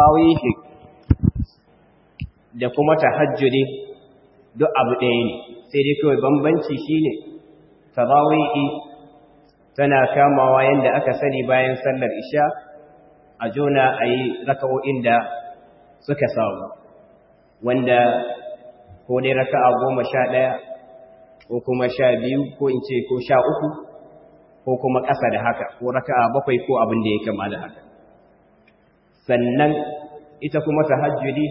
tarawihi da kuma tahajjudi duk abu ɗaya ne sai dai kawai bambanci shine tarawihi tana kamawa yanda aka sani bayan sallar isha a jona a yi raka'o'in da suka samu wanda ko dai raka'a goma sha ɗaya ko kuma sha biyu ko in ce ko sha uku ko kuma ƙasa da haka ko raka'a bakwai ko abin da ya kama da haka sannan ita kuma tahajjudi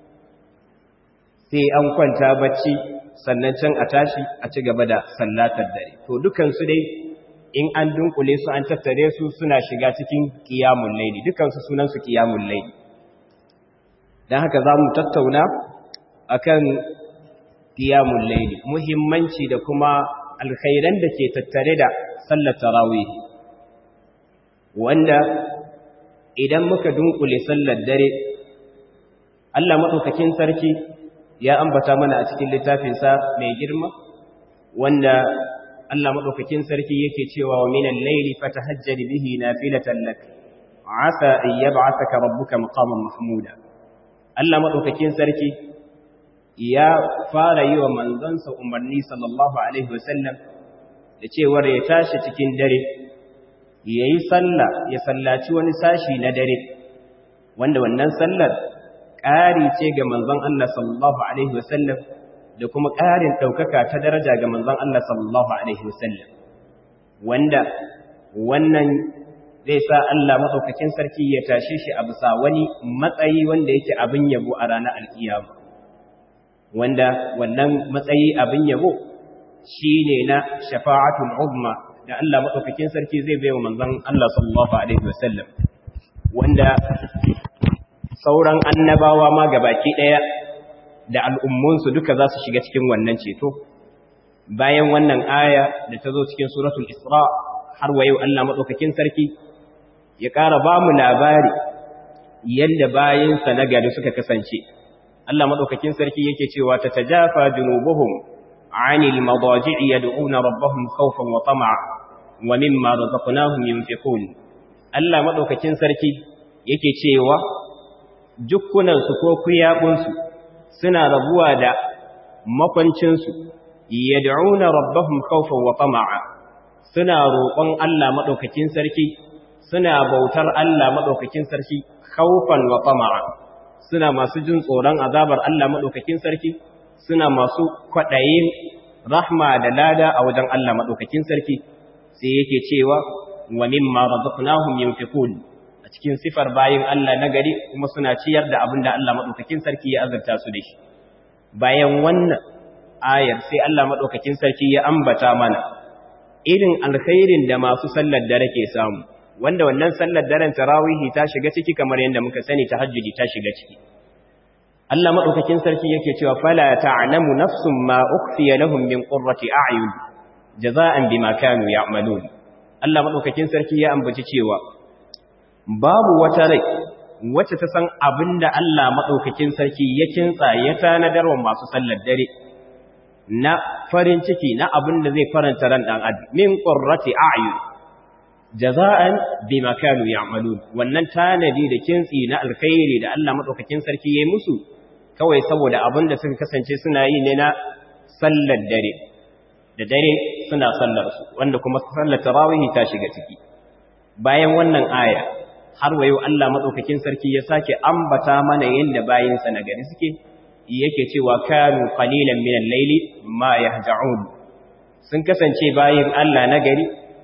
sai an kwanta bacci sannan can a tashi a ci gaba da sallatar dare to dukansu dai in an dunkule su an tattare su suna shiga cikin qiyamul layli dukansu sunan su qiyamul layli dan haka za mu tattauna akan qiyamul layli muhimmanci da kuma alkhairan da ke tattare da sallar tarawih wanda idan muka dunkule sallar dare Allah madaukakin sarki ya ambata mana a cikin littafinsa mai girma wanda Allah madaukakin sarki yake cewa wa minal layli fatahajjad bihi nafilatan lak asa an yab'athaka rabbuka maqaman mahmuda Allah madaukakin sarki ya fara yi wa manzansa umarni sallallahu alaihi wasallam da cewar ya tashi cikin dare yayi sallah ya sallaci wani sashi na dare wanda wannan sallar ƙari ce ga manzon Allah sallallahu alaihi wasallam da kuma ƙarin ɗaukaka ta daraja ga manzon Allah sallallahu alaihi wasallam wanda wannan zai sa Allah madaukakin sarki ya tashe shi a bisa wani matsayi wanda yake abin yabo a ranar alkiyama wanda wannan matsayi abin yabo shine na shafa'atul uzma da Allah madaukakin sarki zai bai wa manzon Allah sallallahu alaihi wasallam wanda sauran annabawa ma gabaki daya da al'ummunsu duka za su shiga cikin wannan ceto bayan wannan aya da ta zo cikin suratul isra har wa yau Allah madaukakin sarki ya ƙara ba mu labari yadda bayansa na gari suka kasance Allah madaukakin sarki yake cewa ta tajafa junubuhum anil madaji'i yad'una rabbahum khawfan wa tama'a wa mimma razaqnahum yunfiqun Allah madaukakin sarki yake cewa jukkunansu ko kuyabunsu suna rabuwa da makwancinsu yad'una rabbahum khawfan wa tama'a suna roƙon Allah madaukakin sarki suna bautar Allah madaukakin sarki khawfan wa tama'a suna masu jin tsoron azabar Allah madaukakin sarki suna masu kwadayin rahma da lada a wajen Allah madaukakin sarki sai yake cewa wa mimma razaqnahum yunfiqun a cikin sifar bayin Allah na gari kuma suna ciyar da abin da Allah madaukakin sarki ya azurta su da shi bayan wannan ayar sai Allah madaukakin sarki ya ambata mana irin alkhairin da masu sallar dare ke samu wanda wannan sallar daren tarawihi ta shiga ciki kamar yadda muka sani tahajjudi ta shiga ciki Allah madaukakin sarki yake cewa fala ta'lamu nafsun ma ukhfiya lahum min qurrati a'yun jaza'an bima kanu ya'malun Allah madaukakin sarki ya ambaci cewa babu wata rai wacce ta san abinda Allah madaukakin sarki ya kintsa ya tanadar wa masu sallar dare na farin ciki na abinda zai faranta ran dan adam min qurrati a'yun jaza'an bima kanu ya'malun wannan tanadi da kintsi na alkhairi da Allah madaukakin sarki yayi musu kawai saboda abinda suka kasance suna yi ne na sallar dare da dare suna sallar su wanda kuma sallar tarawih ta shiga ciki bayan wannan aya har wayo Allah madaukakin sarki ya sake ambata mana yanda bayinsa na gari suke yake cewa kanu qalilan min al-layli ma yahja'un sun kasance bayin Allah na gari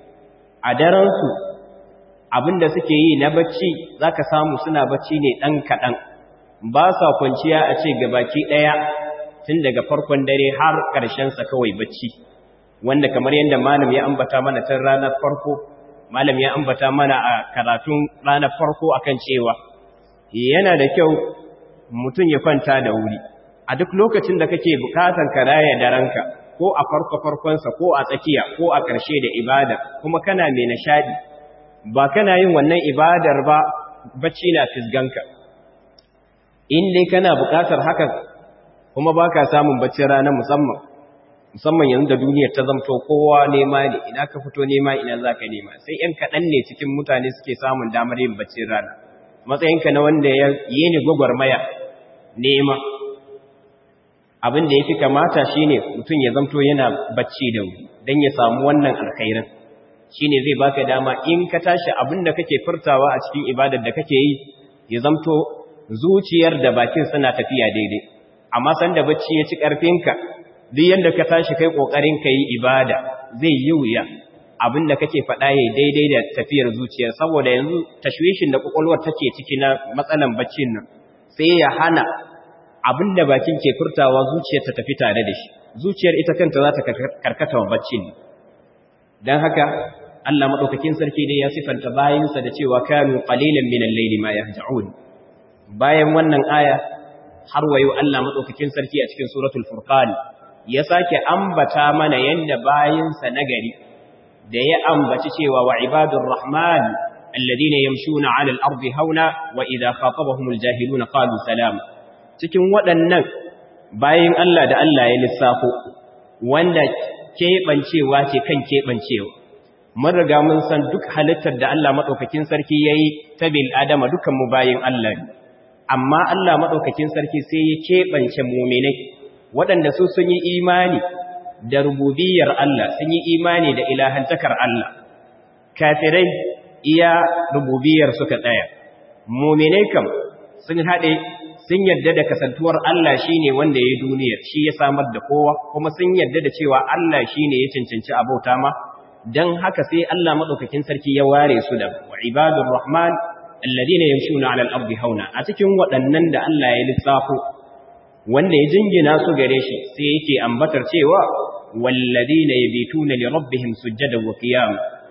a daren su abinda suke yi na bacci zaka samu suna bacci ne dan kadan ba sa kwanciya a ce gabaki daya tun daga farkon dare har karshen sa kawai bacci wanda kamar yanda malam ya ambata mana tun ranar farko malam ya ambata mana a karatun ranar farko akan cewa yana da kyau mutum ya kwanta da wuri a duk lokacin da kake bukatan ka raya daranka ko a farko farkonsa ko a tsakiya ko a ƙarshe da ibada kuma kana mai nishadi ba kana yin wannan ibadar ba bacci na fisganka in dai kana bukatar haka kuma baka samun bacci rana musamman musamman yanzu da duniyar ta zamto kowa nema ne ina ka fito nema ina za ka nema sai ‘yan kaɗan ne cikin mutane suke samun damar yin baccin rana matsayinka na wanda ya yi ni gwagwarmaya nema abin da ya fi kamata shi ne mutum ya zamto yana bacci da wuri don ya samu wannan alkhairin shi ne zai baka dama in ka tashi abin da kake furtawa a cikin ibadar da kake yi ya zamto zuciyar da bakin suna tafiya daidai amma sanda bacci ya ci ƙarfinka duk yadda ka tashi kai ƙoƙarin ka yi ibada zai yi wuya abin da kake faɗa ya daidai da tafiyar zuciyar saboda yanzu tashwishin da ƙwaƙwalwar take ciki na matsalan baccin nan sai ya hana abin da bakin ke furtawa zuciyar ta tafi tare da shi zuciyar ita kanta za ta karkata wa baccin ne don haka Allah maɗaukakin sarki dai ya sifanta bayansa da cewa kanu qalilan min al-layli ma yahja'un bayan wannan aya har wayo Allah maɗaukakin sarki a cikin suratul furqan ya sake ambata mana yanda bayansa nagari da ya ambaci cewa wa ibadur rahman alladhina yamshuna 'ala al-ardi hauna wa idha khatabahumul jahiluna qalu salama cikin waɗannan bayan Allah da Allah ya lissafo wanda keɓancewa ce kan keɓancewa mun riga mun san duk halittar da Allah maɗaukakin sarki ya yi ta bil adama dukanmu bayan Allah ne amma Allah maɗaukakin sarki sai ya keɓance muminai waɗanda su sun yi imani da rububiyar Allah sun yi imani da ilahantakar Allah kafirai iya rububiyar suka tsaya muminai kam sun haɗe sun yadda da kasantuwar Allah shi ne wanda ya duniyar shi ya samar da kowa kuma sun yadda da cewa Allah shi ne ya cancanci abauta ma don haka sai Allah maɗaukakin sarki ya ware su da wa ibadun rahman alladina yamshuna ala al-ardi hauna a cikin waɗannan da Allah ya lissafo wanda ya jingina su gare shi sai yake ambatar cewa walladina yabituna li rabbihim sujjadan wa qiyam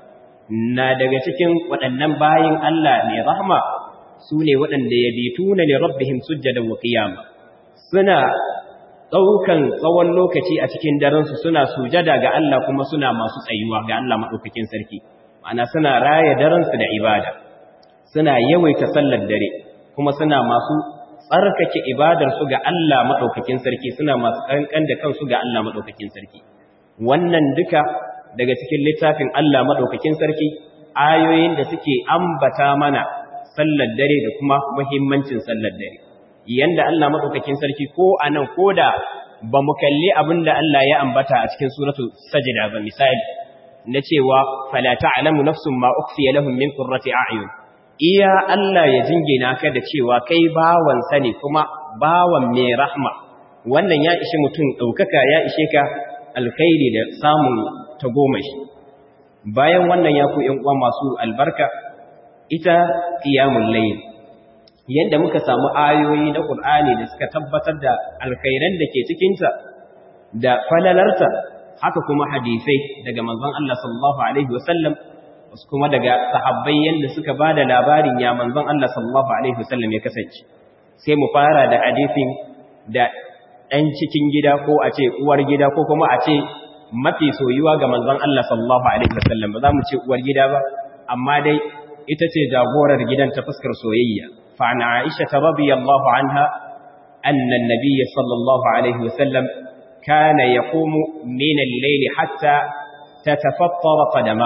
na daga cikin waɗannan bayin Allah ne rahma su ne waɗanda ya bitu na lirabbihim sujjadan wa qiyama suna ɗaukan tsawon lokaci a cikin daransu suna sujada ga Allah kuma suna masu tsayuwa ga Allah maɗaukakin sarki ma'ana suna raya daransu da ibada suna yawaita sallar dare kuma suna masu tsarkake ibadarsu ga Allah maɗaukakin sarki suna masu ƙanƙan da kansu ga Allah maɗaukakin sarki wannan duka daga cikin littafin Allah maɗaukakin sarki ayoyin da suke ambata mana sallar dare da kuma muhimmancin sallar dare yanda Allah madaukakin sarki ko anan koda ba mu kalli abinda Allah ya ambata a cikin suratul sajda ba misali na cewa fala ta'lamu nafsun ma ukhfiya lahum min qurrati a'yun iya Allah ya jingina ka da cewa kai bawan sa ne kuma bawan mai rahma wannan ya ishi mutum daukaka ya ishe ka alkhairi da samun tagomashi bayan wannan ya ku ƴan uwa masu albarka ita qiyamul layl yanda muka samu ayoyi na Qur'ani da suka tabbatar da alkhairan da ke cikin ta da falalarta haka kuma hadisai daga manzon Allah sallallahu alaihi wasallam wasu kuma daga sahabbai yanda suka bada labarin ya manzon Allah sallallahu alaihi wasallam ya kasance sai mu fara da hadisin da ɗan cikin gida ko a ce uwar gida ko kuma a ce mafi soyuwa ga manzon Allah sallallahu alaihi wasallam ba za mu ce uwar gida ba amma dai ita ce jagorar gidan ta fuskar soyayya fa ana Aisha radiyallahu anha anna an-nabiy sallallahu alaihi wasallam kana yaqumu min al-layl hatta tatafattara qadama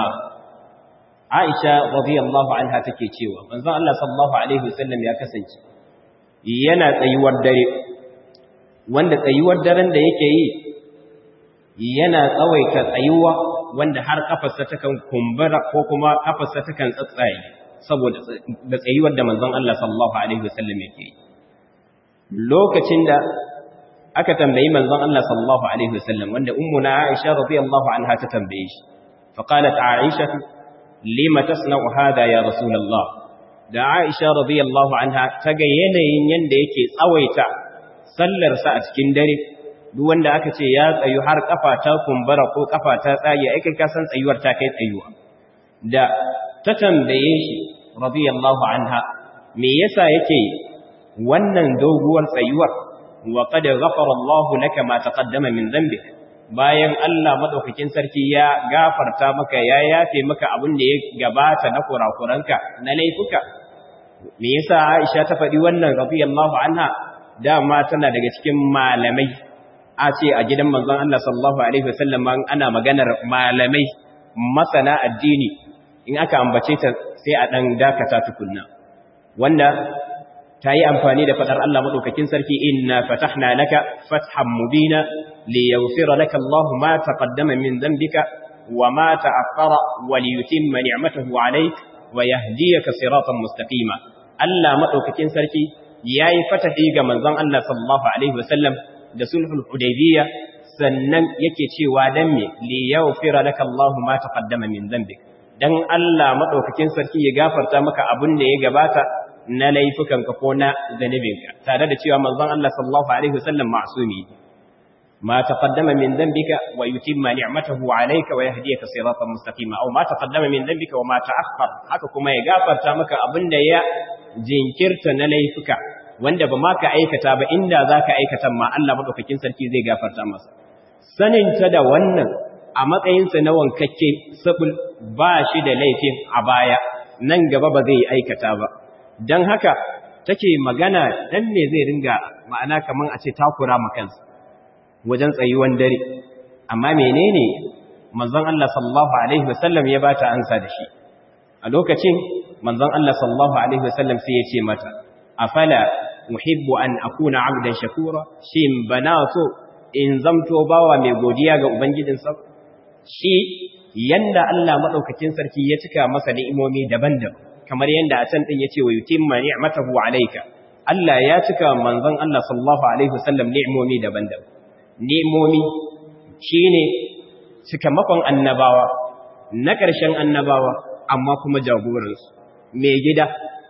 Aisha radiyallahu anha take cewa manzon Allah sallallahu alaihi wasallam ya kasance yana tsayuwar dare wanda tsayuwar daren da yake yi yana tsawaita tsayuwa wanda har kafarsa takan kumbura ko kuma kafarsa takan tsatsaye saboda da tsayuwar da manzon Allah sallallahu alaihi wasallam yake yi lokacin da aka tambayi manzon Allah sallallahu alaihi wasallam wanda ummuna Aisha radiyallahu anha ta tambaye shi fa qalat Aisha lima tasna'u hada ya rasulullah da Aisha radiyallahu anha ta ga yanayin yanda yake tsawaita sallar sa a cikin dare duk wanda aka ce ya tsayu har kafa ta kumbura ko kafa ta tsage ai kai ka san tsayuwar ta kai tsayuwa da ta tambaye shi radiyallahu anha me yasa yake wannan doguwar tsayuwar wa qad ghafara Allahu laka ma taqaddama min dhanbik bayan Allah madaukakin sarki ya gafarta maka ya yafe maka abin da ya gabata na kurakuranka na laifuka me yasa Aisha ta faɗi wannan radiyallahu anha dama tana daga cikin malamai a ce a gidan manzon Allah sallallahu alaihi wasallam ana maganar malamai masana addini in aka ambace ta sai a dan dakata tukunna wanda ta yi amfani da fadar Allah madaukakin sarki inna fatahna laka fathan mubina liyaghfira laka Allahu ma taqaddama min dhanbika wa ma ta'akhkhara wa liyutimma ni'matahu 'alayka wa yahdiyaka siratan mustaqima Allah madaukakin sarki yayi fatahi ga manzon Allah sallallahu alaihi wasallam da sulhul hudaybiyya sannan yake cewa dan me li yaghfira laka Allah ma taqaddama min dhanbik dan Allah madaukakin sarki ya gafarta maka abin da ya gabata na laifukanka ko na zanubinka tare da cewa manzon Allah sallallahu alaihi wasallam ma'sumi ما تقدم من ذنبك ويتم نعمته عليك ويهديك صراطا مستقيما او ما تقدم من ذنبك وما تاخر haka kuma ya gafarta maka abinda ya jinkirta na laifuka wanda ba ma ka aikata ba inda zaka aikata ma Allah madaukakin sarki zai gafarta masa sanin ta da wannan a matsayin sa na wankakke sabul ba shi da laifin a baya nan gaba ba zai aikata ba dan haka take magana dan me zai ringa ma'ana kaman a ce takura ma kansa wajen tsayuwan dare amma menene manzon Allah sallallahu alaihi wasallam ya bata ansa da shi a lokacin manzon Allah sallallahu alaihi wasallam sai ya ce mata afala muhibbu an akuna abdan shakura shin bana so in zamto bawa mai godiya ga ubangijinsa shi yanda Allah madaukakin sarki ya cika masa ni'imomi daban-daban kamar yanda a can din yace wa yutimma ni'matahu alayka Allah ya cika manzon Allah sallallahu alaihi wasallam ni'imomi daban-daban nemomi shi ne cikamakon annabawa na ƙarshen annabawa amma kuma jagoransu mai gida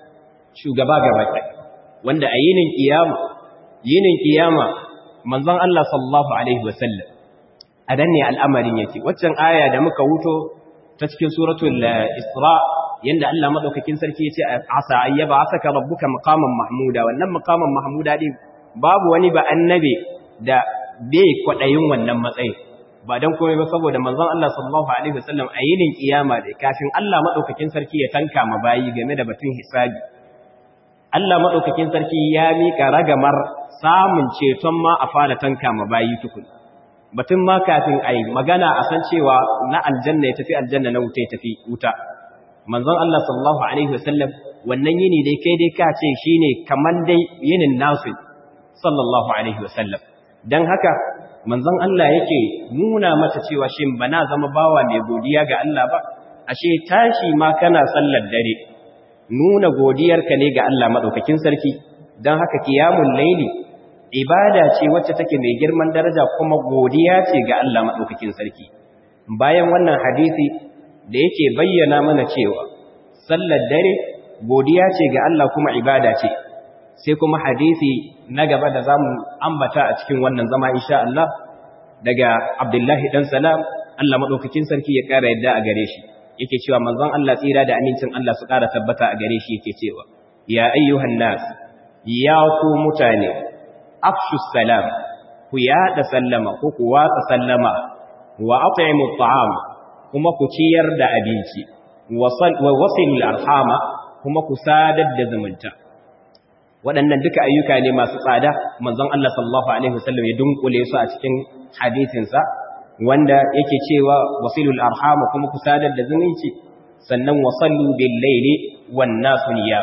shugaba gaba wanda a yinin kiyama yinin kiyama manzon Allah sallallahu alaihi wasallam a dan ne al'amarin yake waccan aya da muka wuto ta cikin suratul isra yanda Allah madaukakin sarki yace asa ayyaba asaka rabbuka maqaman mahmuda wannan maqaman mahmuda din babu wani ba annabi da bai kwaɗayin wannan matsayin ba don komai ba saboda manzon Allah sallallahu alaihi wasallam a yinin kiyama da kafin Allah madaukakin sarki ya tanka ma bayi game da batun hisabi Allah madaukakin sarki ya mika ragamar samun ceton ma a fara tanka ma bayi tukun batun ma kafin ai magana a san cewa na aljanna ya tafi aljanna na wuta ya tafi wuta manzon Allah sallallahu alaihi wasallam wannan yini dai kai dai ka ce shine kaman dai yinin nasu sallallahu alaihi wasallam don haka manzon Allah yake nuna mata cewa shin bana zama bawa mai godiya ga Allah ba ashe tashi ma kana sallar dare nuna godiyarka ne ga Allah madaukakin sarki don haka kiyamul laili ibada ce wacce take mai girman daraja kuma godiya ce ga Allah madaukakin sarki bayan wannan hadisi da yake bayyana mana cewa sallar dare godiya ce ga Allah kuma ibada ce sai kuma hadisi na gaba da zamu ambata a cikin wannan zama insha Allah daga Abdullahi dan Salam Allah madaukakin sarki ya kara yadda a gare shi yake cewa manzon Allah tsira da amincin Allah su kara tabbata a gare shi yake cewa ya ayyuhan nas ya ku mutane afshu salam ku yada sallama ko ku watsa sallama wa at'imu at'am kuma ku ciyar da abinci wa wasil arhama kuma ku sadar da zumunta waɗannan duka ayyuka ne masu tsada manzon Allah sallallahu alaihi wasallam ya dunkule su a cikin hadisinsa wanda yake cewa wasilul arhama kuma ku sadar da zumunci sannan wasallu bil laili wan nasu niyam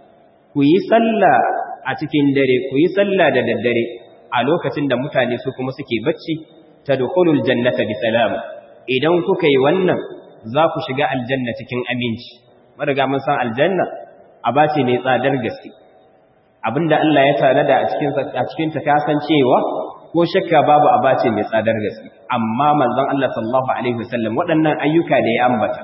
ku yi sallah a cikin dare ku yi sallah da daddare a lokacin da mutane su kuma suke bacci tadkhulul jannata bi salam idan kuka yi wannan za ku shiga aljanna cikin aminci mariga mun san aljanna abace mai tsadar gaske abinda Allah ya tanada a cikin a cikin ta kasancewa ko shakka babu abace mai tsadar gaske amma manzon Allah sallallahu alaihi wasallam waɗannan ayyuka da ya ambata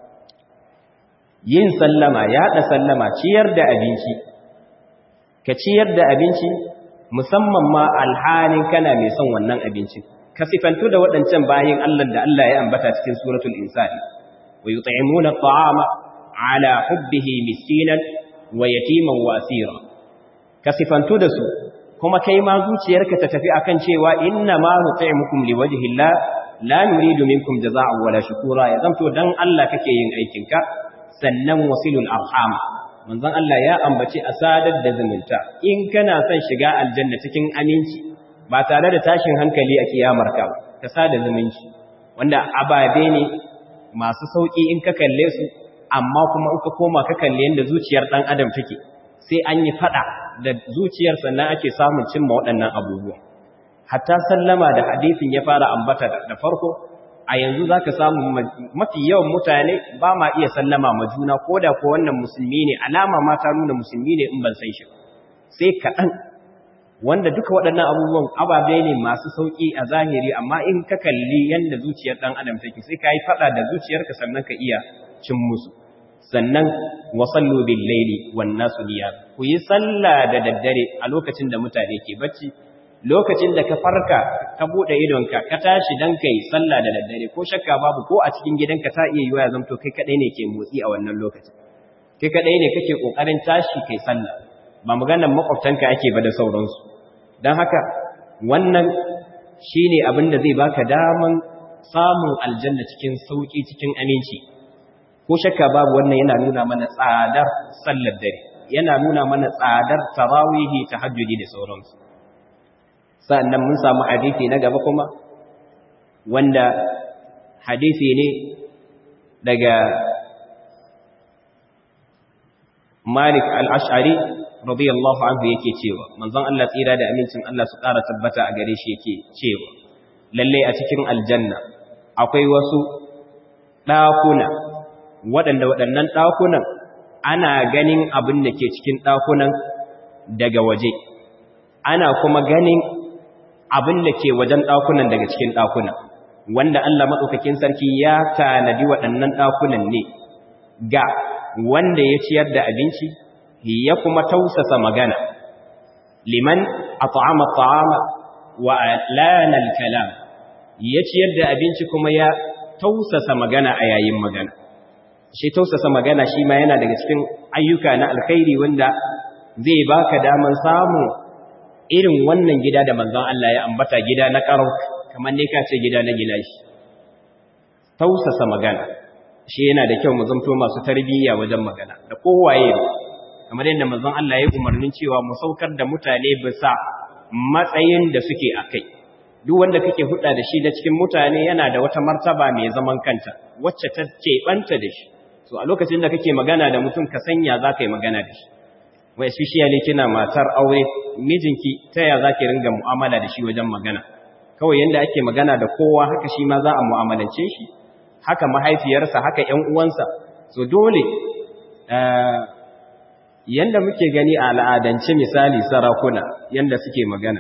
yin sallama ya da sallama ciyar da abinci ka ciyar da abinci musamman ma alhalin kana mai son wannan abincin ka sifantu da waɗancan bayin Allah da Allah ya ambata cikin suratul insani wa yut'imuna at'ama ala hubbihi miskinan wa yatiman wa asira ka sifantu da su kuma kai ma zuciyarka ta tafi akan cewa inna ma nut'imukum liwajhi Allah la nuridu minkum jazaa'an wala shukura ya zamto dan Allah kake yin aikinka sannan wasilul arham manzon Allah ya ambaci asadar da zumunta in kana son shiga aljanna cikin aminci ba tare da tashin hankali a kiyamar ka ka sada zumunci wanda ababe ne masu sauki in ka kalle su amma kuma in ka koma ka kalle yanda zuciyar dan adam take sai an yi fada da zuciyar sannan ake samun cimma waɗannan abubuwa hatta sallama da hadisin ya fara ambata da farko a yanzu za ka samu mafi yawan mutane ba ma iya sallama ma juna ko da ko wannan musulmi ne alama ma ta nuna musulmi ne in ban san shi sai kaɗan wanda duka waɗannan abubuwan ababe ne masu sauƙi a zahiri amma in ka kalli yadda zuciyar ɗan adam take sai ka yi faɗa da zuciyarka sannan ka iya cin musu sannan wasallu bil laili wan nasu niyam ku yi sallah da daddare a lokacin da mutane ke bacci lokacin da ka farka ka bude idonka ka tashi dan kai sallah da daddare ko shakka babu ko a cikin gidanka ta iya yiwa ya zamto kai kadai ne ke motsi a wannan lokacin kai kadai ne kake kokarin tashi kai sallah ba maganar makwabtanka ake ba da sauransu dan haka wannan shine abin da zai baka daman samun aljanna cikin sauki cikin aminci ko shakka babu wannan yana nuna mana tsadar sallar dare yana nuna mana tsadar tarawihi tahajjudi da sauransu sa'annan mun samu hadisi na gaba kuma wanda hadisi ne daga Malik al-Ash'ari radiyallahu anhu yake cewa manzon Allah tsira da amincin Allah su ƙara tabbata a gare shi yake cewa lalle a cikin aljanna akwai wasu ɗakuna waɗanda waɗannan ɗakunan ana ganin abin da ke cikin ɗakunan daga waje ana kuma ganin abin da ke wajen ɗakunan daga cikin ɗakunan wanda Allah maɗaukakin sarki ya tanadi waɗannan ɗakunan ne ga wanda ya ciyar da abinci ya kuma tausasa magana liman at'ama at'ama wa alana al-kalam ya ciyar da abinci kuma ya tausasa magana a yayin magana shi tausasa magana shi ma yana daga cikin ayyuka na alkhairi wanda zai baka daman samu irin wannan gida da manzon Allah ya ambata gida na karau kamar ne ka ce gida na gilashi tausasa magana shi yana da kyau mu zamto masu tarbiyya wajen magana da kowaye kamar yadda manzon Allah ya umarnin cewa mu saukar da mutane bisa matsayin da suke akai duk wanda kake hudda da shi da cikin mutane yana da wata martaba mai zaman kanta wacce ta banta da shi so a lokacin da kake magana da mutum ka sanya za ka yi magana da shi wai especially kina matar aure mijinki ta ya za ki ringa mu'amala da shi wajen magana kawai yanda ake magana da kowa haka shi ma za a mu'amalance shi haka mahaifiyarsa haka ƴan uwansa so dole yanda muke gani a al'adance misali sarakuna yanda suke magana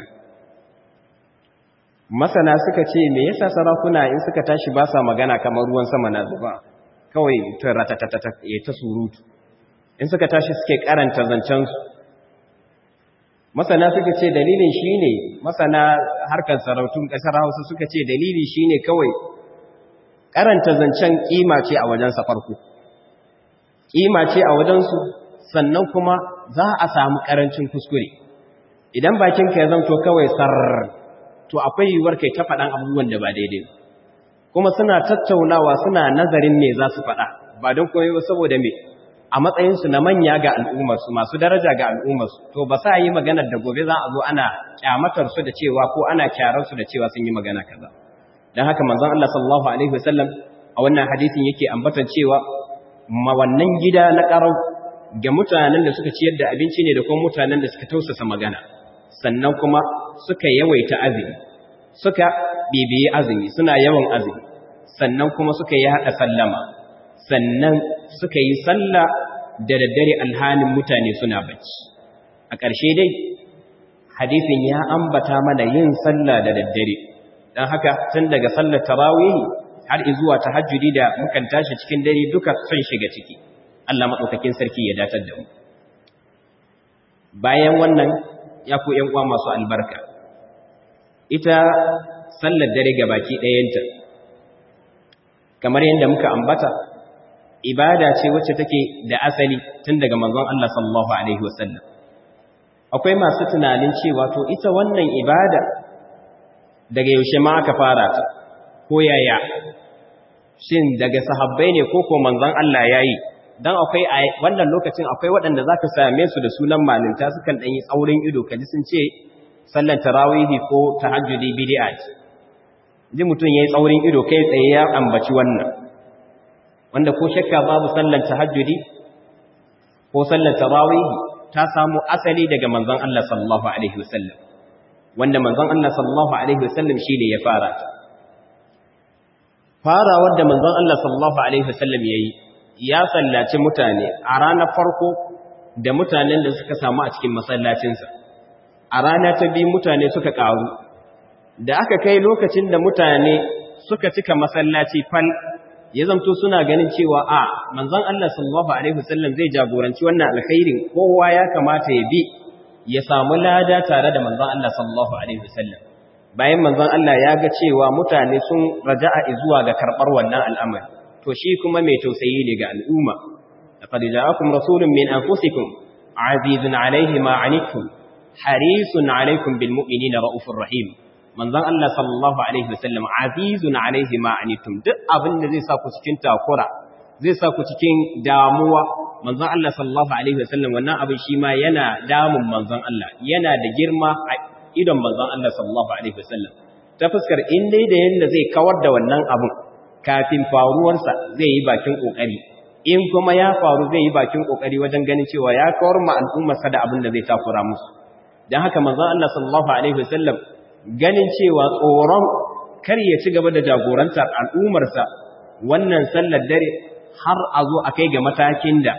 masana suka ce me yasa sarakuna in suka tashi ba sa magana kamar ruwan sama na zuba kawai ta ratatatata ya ta surutu in suka tashi suke karanta zancensu masana suka ce dalilin shine masana harkar sarautun kasar Hausa suka ce dalili shine kawai karanta zancen kima ce a wajen farko kima ce a wajensu sannan kuma za a samu karancin kuskure idan bakinka ya zanto kawai sar to akwai yiwuwar kai ta faɗan abubuwan da ba daidai kuma suna tattaunawa suna nazarin me za su faɗa ba don koyo saboda me a matsayinsu na manya ga al'ummarsu masu daraja ga al'ummarsu to ba sa yi maganar da gobe za a zo ana kyamatar su da cewa ko ana kyarar su da cewa sun yi magana kaza dan haka manzon Allah sallallahu alaihi wasallam a wannan hadisin yake ambatan cewa ma wannan gida na karau ga mutanen da suka ciyar da abinci ne da kuma mutanen da suka tausasa magana sannan kuma suka yawaita azumi suka bibiyi azumi suna yawan azumi sannan kuma suka yi haɗa sallama sannan suka yi sallah da daddare alhanin mutane suna bacci a ƙarshe dai hadisin ya ambata mana yin sallah da daddare don haka tun daga sallar tarawih har zuwa tahajjudi da mukan tashi cikin dare duka son shiga ciki Allah maɗaukakin sarki ya datar da mu bayan wannan ya ku ‘yan uwa masu albarka ita sallar dare ga baki ɗayanta kamar yadda muka ambata ibada ce wacce take da asali tun daga manzon Allah sallallahu alaihi wasallam akwai masu tunanin cewa to ita wannan ibada daga yaushe ma aka fara ta ko yaya shin daga sahabbai ne ko ko manzon Allah yayi dan akwai a wannan lokacin akwai waɗanda zaka same su da sunan malinta sukan dan yi tsaurin ido kaji sun ce sallar tarawihi ko tahajjudi bid'a ce ji mutum yayi tsaurin ido kai tsaye ya ambaci wannan wanda ko shakka babu sallar tahajjudi ko sallar tarawihi ta samu asali daga manzon Allah sallallahu alaihi wasallam wanda manzon Allah sallallahu alaihi wasallam shine ya fara ta farawar da manzon Allah sallallahu alaihi wasallam yayi ya sallaci mutane a ranar farko da mutanen da suka samu a cikin masallacinsa a rana ta biyu mutane suka karu da aka kai lokacin da mutane suka cika masallaci fal ya zamto suna ganin cewa a manzon Allah sallallahu alaihi wasallam zai jagoranci wannan alkhairin kowa ya kamata ya bi ya samu lada tare da manzon Allah sallallahu alaihi wasallam bayan manzon Allah ya ga cewa mutane sun raja'a zuwa ga karbar wannan al'amari to shi kuma mai tausayi ne ga al'umma laqad ja'akum rasulun min anfusikum azizun alayhi ma anittum harisun alaykum bil mu'minina raufur rahim manzon Allah sallallahu alaihi wasallam azizun alaihi ma anittum duk abin da zai sa ku cikin takura zai sa ku cikin damuwa manzon Allah sallallahu alaihi wasallam wannan abin shi ma yana damun manzon Allah yana da girma a idon manzon Allah sallallahu alaihi wasallam ta fuskar in dai da yanda zai kawar da wannan abin kafin faruwarsa zai yi bakin kokari in kuma ya faru zai yi bakin kokari wajen ganin cewa ya kawar ma al'ummarsa da abin da zai takura musu dan haka manzon Allah sallallahu alaihi wasallam ganin cewa tsoron kar ya ci gaba da jagorantar al'ummarsa wannan sallar dare har a zo a kai ga matakin da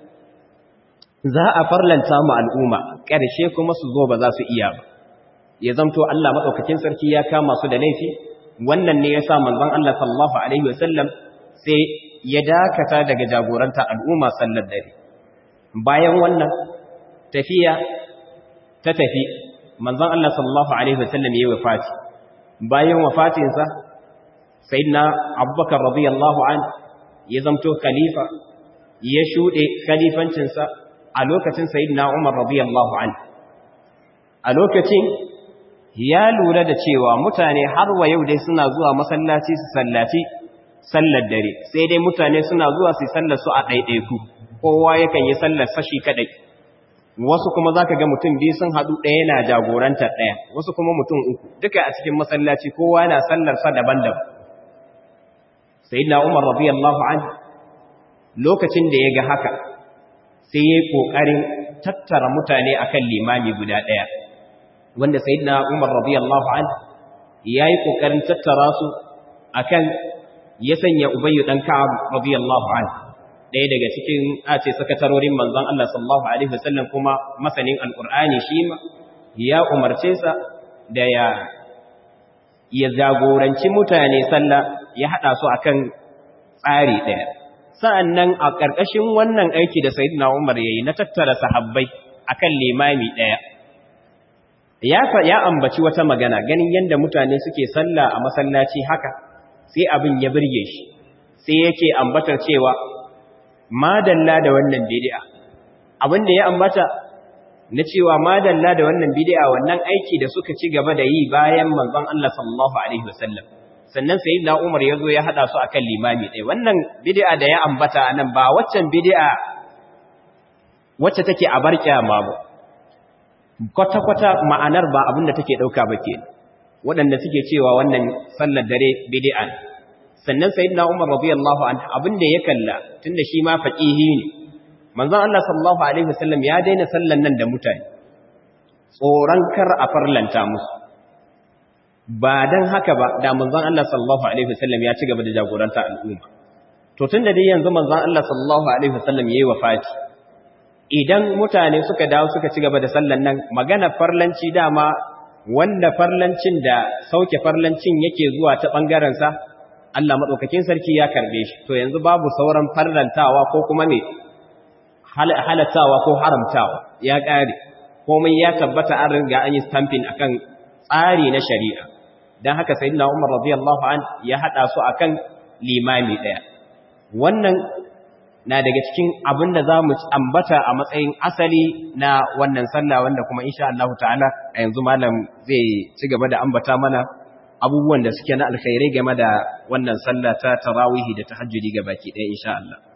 za a farlanta mu al'umma ƙarshe kuma su zo ba za su iya ba ya zamto Allah maɗaukakin sarki ya kama su da laifi wannan ne ya sa manzon Allah sallallahu alaihi wasallam sai ya dakata daga jagoranta al'umma sallar dare bayan wannan tafiya ta tafi manzon Allah sallallahu alaihi wasallam yayi wafati bayan wafatinsa sayyidina Abubakar radiyallahu an ya zamto khalifa ya shude khalifancinsa a lokacin sayyidina Umar radiyallahu an a lokacin ya lura da cewa mutane har wa yau dai suna zuwa masallaci su sallaci sallar dare sai dai mutane suna zuwa su sallar su a ɗaiɗaiku kowa yakan yi sallar sashi kadai wasu kuma za ka ga mutum biyu sun haɗu ɗaya na jagorantar ɗaya wasu kuma mutum uku duka a cikin masallaci kowa na sallarsa daban-daban sai na umar radiyallahu an lokacin da ya ga haka sai ya yi ƙoƙarin tattara mutane akan limami guda ɗaya wanda sai na umar radiyallahu an ya yi ƙoƙarin tattara su akan ya sanya ubayyu ɗan ka'ab radiyallahu an ɗaya daga cikin ace sakatarorin manzon Allah sallallahu alaihi wasallam kuma masanin alqur'ani shi ma ya umarce sa da ya ya jagoranci mutane sallah ya hada su akan tsari ɗaya sa'annan a ƙarƙashin wannan aiki da sayyidina Umar yayi na tattara sahabbai akan limami ɗaya ya ya ambaci wata magana ganin yanda mutane suke sallah a masallaci haka sai abin ya burge shi sai yake ambatar cewa madalla da wannan bid'a abinda ya ambata na cewa madalla da wannan bid'a wannan aiki da suka ci gaba da yi bayan manzon Allah sallallahu alaihi wasallam sannan sayyidina Umar yazo ya hada su akan limami ɗaya wannan bid'a da ya ambata anan ba waccan bid'a wacce take a barkiya ma ba kwata kwata ma'anar ba abinda take dauka ba ke waɗanda suke cewa wannan sallar dare bid'a ne sannan sayyidina Umar radiyallahu anhu abinda ya kalla tunda shi ma faqihi ne manzon Allah sallallahu alaihi wasallam ya daina sallan nan da mutane tsoron kar a farlanta musu ba dan haka ba da manzon Allah sallallahu alaihi wasallam ya ci gaba da jagoranta al'umma to tunda dai yanzu manzon Allah sallallahu alaihi wasallam yayi wafati idan mutane suka dawo suka ci gaba da sallan nan magana farlanci dama wanda farlancin da sauke farlancin yake zuwa ta bangaren sa Allah maɗaukakin sarki ya karbe shi to yanzu babu sauran farrantawa ko kuma me halattawa ko haramtawa ya ƙare komai ya tabbata an riga an yi stamping akan tsari na shari'a dan haka sayyidina Umar radiyallahu an ya hada su akan limami daya wannan na daga cikin abin da zamu ambata a matsayin asali na wannan sallah wanda kuma insha Allah ta'ala a yanzu malam zai ci gaba da ambata mana abubuwan da suke na alkhairai game da wannan sallah ta tarawihi da tahajjudi ga baki ɗaya insha Allah